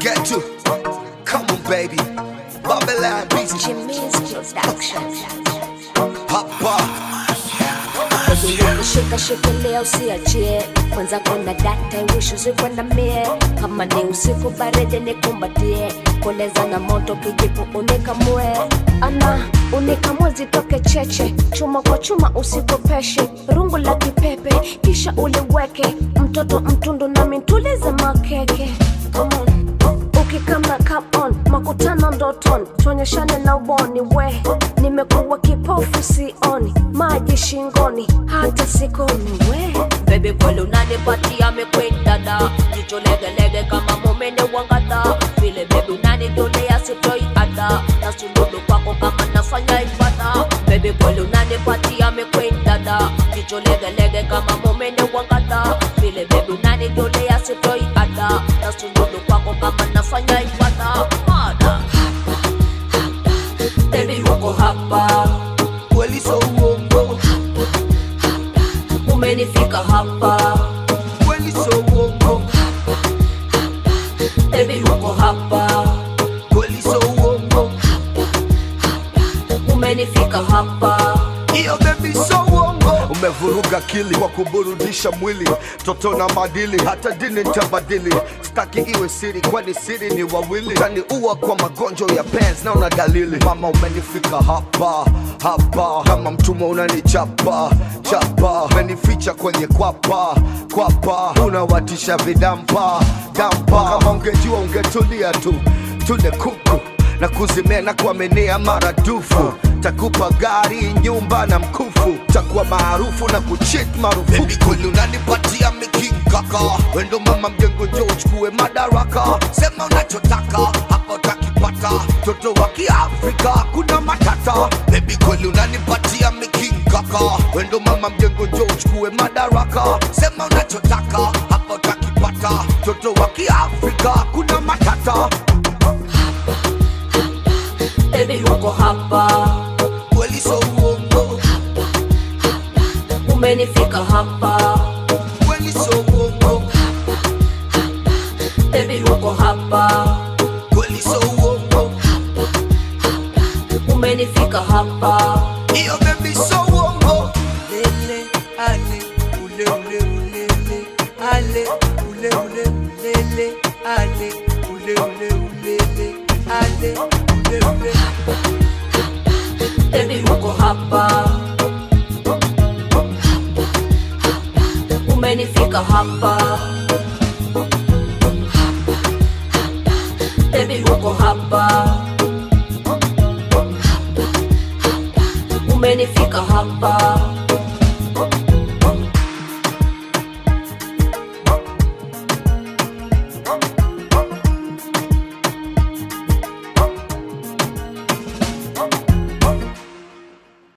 get to. Come on, baby. Babylon beats. Jimmy's Production. Hapa. Shika shikilia usiachie, kwanza kuna data wish usikwe na mie, kama ni usiku baridi nikumbatie, koleza na moto kijipu unikamue, ana unikamue zitoke cheche, chuma kwa chuma usikopeshe, rungu la kipepe kisha uliweke, mtoto mtundu na mintulize makeke Come on. ukikama come on makutano ndoton tuonyeshane na uboni we nimekuwa kipofu sioni maji shingoni hata sikoni we Baby kweli unanipatia mekwenda da jicho legelege kama mumene wangada vile baby unanitolea sitoi ada na suludu kwako kama nafanya ibada Baby kweli unanipatia mekwenda da jicho legelege kama mumene wangada vile baby unanitolea sitoi ada na suludu kwako kama nafanya ibada Ada. Baby uko hapa Kweli so uongo. umenifika hapa Kweli so uongo. Baby uko hapa Kweli so uongo. umenifika hapa Iyo baby so uongo. Umevuruga akili kwa kuburudisha mwili, toto na madili, hata dini nitabadili. Staki iwe siri, kwani siri ni wawili. Utaniua kwa magonjwa ya pens na una dalili. Mama umenifika hapa hapa, kama mtumwa unanichapa chapa, umenificha kwenye kwapa kwapa, unawatisha vidampa dampa. Kama ungejua ungetulia tu, tule kuku na kuzimia na kuaminia maradufu takupa gari nyumba na mkufu takuwa maarufu na kuchit marufuku kweli unanipatia mikingaka wendo mama mjengo njo uchukue madaraka sema unachotaka hapa utakipata toto wa kiafrika kuna matata bebi kweli unanipatia mikingaka wendo mama mjengo njo uchukue madaraka sema unachotaka hapa utakipata toto wa kiafrika kuna matata Baby uko hapa kweli so uongo umenifika hapa kweli so uongo Baby uko hapa kweli so uongo umenifika hapa iyo baby so uongo lele ale ule ule ulele ale ule ule ulele ale ule ule ulele ale ule ule Baby uko hapa umenifika hapa Baby uko hapa umenifika hapa